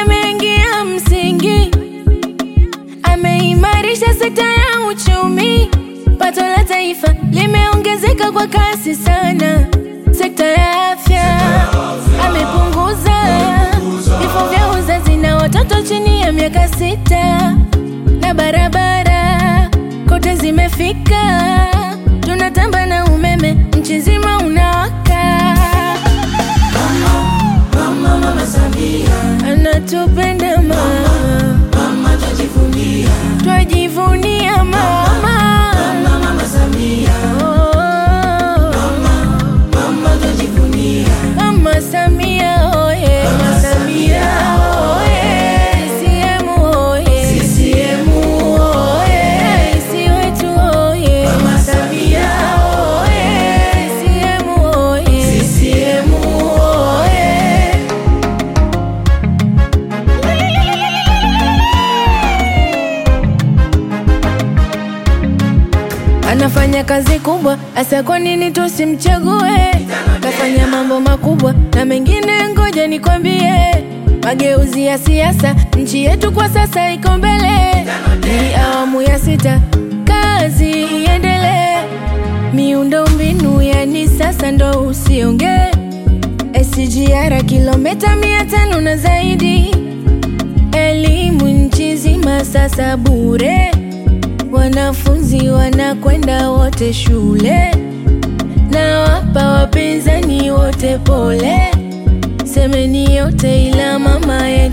ameingia msingi, ameimarisha sekta ya uchumi, pato la taifa limeongezeka kwa kasi sana. Sekta ya afya amepunguza vifo vya uzazi na watoto chini ya miaka sita, na barabara kote zimefika, tunatamba na umeme nchi nzima unawaka. Mama, mama Samia, Anatupenda mama, mama twajivunia. twajivunia mama. Mama, mama Samia, Oh, mama twajivunia. Mama Samia oye, Mama Samia oye, CCM oye, CCM oye, Rais wetu oye, Mama Samia oye, CCM oye, CCM oye. Anafanya kazi kubwa, asa kwa nini tusimchague? Kafanya mambo makubwa na mengine, ngoja nikwambie. Mageuzi ya siasa, nchi yetu kwa sasa iko mbele. Ni awamu ya sita, kazi iendelee. Miundo mbinu yani sasa ndo usiongee. SGR kilomita mia tano na zaidi, elimu nchi nzima sasa bure wanafunzi wanakwenda wote shule, na wapa wapinzani wote pole. Semeni yote ila mama yetu